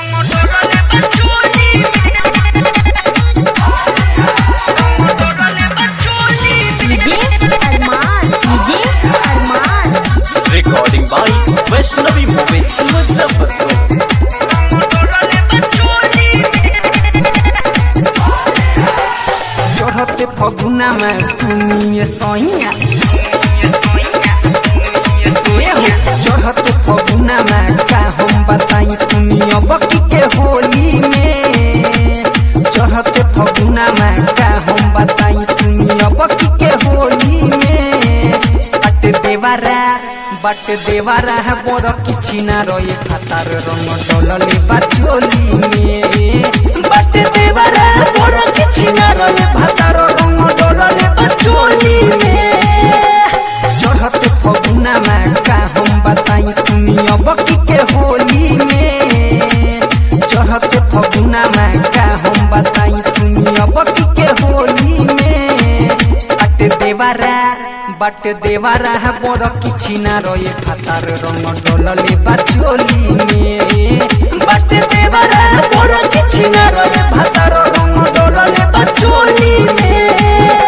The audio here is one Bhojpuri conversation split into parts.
DJ Arman DJ Arman recording by Vaishnavi Movies Muzaffarpur. चढ़ते फगुना में सुनिए सैया चढ़ते फगुना में का हम बताई सुनिए बकी के होली में चढ़ते फगुना में का हम बताई सुनिए बकी के होली में बट देवारा बट देवारा है बोर किछि ना रहे खातार रंग डोलले बाचोली में बट देवारा बोर किछि ना रहे भातार रंग डोलले बाचोली में चढ़ते फगुना में का हम बताई सुनिए बकी के होली में चढ़ते फगुना में का हम बताई सुनिए बकी के होली में बट देवारा बट देवारा है बोर किछि ना रहे खातार रंग डोलले बाचोली में बट देवारा बोर किछि ना रहे भातार रंग डोलले बाचोली में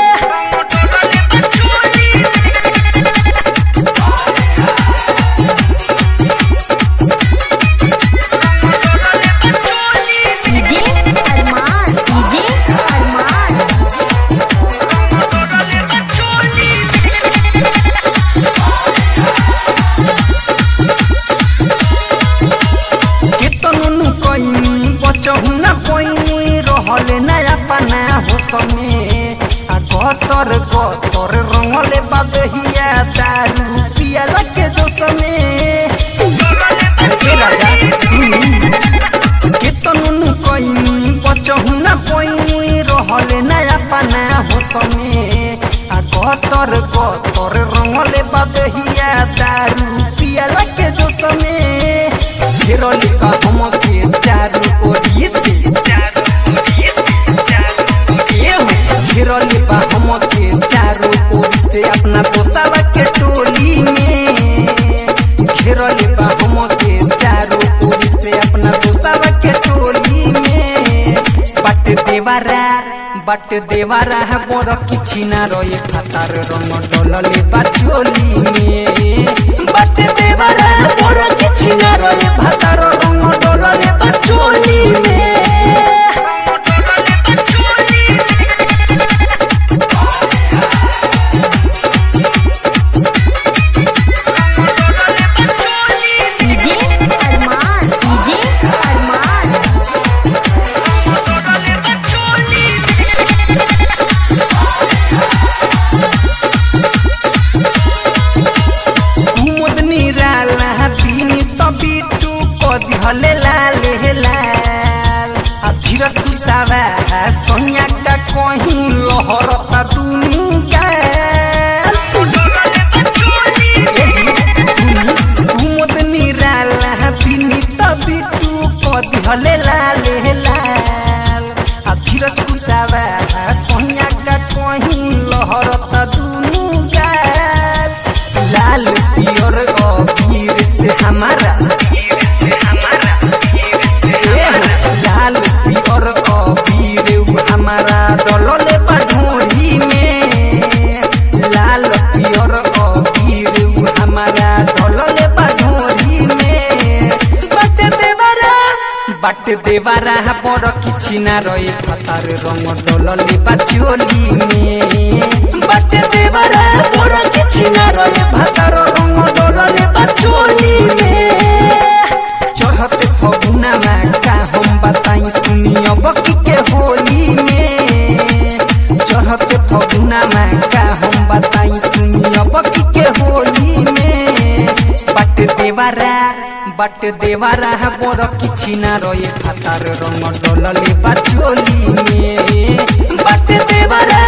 डीजे अरमान डीजे अरमान केतनो नु कइनी बचहु ना पइनी रहले नया पाना हो समे आ गतर गतर रंगले बदहिया दारू पिया लगे जो समे ए राजा सुनी केतनो नु कइनी बचहु ना पइनी रहले नया पाना हो समे आ गतर गतर रंगले बदहिया दारू पिया लगे जो समे घेरले का हम के चारू ओरी से एहो, घेरले बा हम के चारू ओरी से अपना दोसावा के टोली में घेरले बा हम के चारू ओरी से अपना दोसावा के टोली में बट देवारा बट देवारा है बोर किछि ना रहे खातार रंग डोलले बाचोली में बट देवारा बोर किछि ना रहे भातार रंग डोलले बाचोली में डीजे अरमान डीजे अरमान कुमुद निराला बिनी त बिटु कदी हले लाले लाल आ धीरज कुसावा सोनिया का कहीं लहरता दुनु गाल ए जी, सुनी, कुमुद निराला बिनी त बिटु कदी हले लाले लाल आ धीरज कुसावा सोनिया का कहीं लहरता दुनु गाल लाल पियर अबीर से हमारा ए, लाल पियर अबीर उ हमारा डलले बढ़ोरी में लाल पियर अबीर उ हमारा डलले बढ़ोरी में बट देवरा बट देवरा बड़ किछि ना रहे खतार रंग डलले बाचोली में बट देवरा बड़ किछि ना रहे भातार रंग डलले बाचोली में चढ़ते फगुना में का हम बताई सुनिए बकी के होली में चढ़ते फगुना में का हम बताई सुनिए बकी के होली में बट देवारा बट देवारा है बोर किछि ना रहे खातार रंग डोलले बाचोली में बट देवारा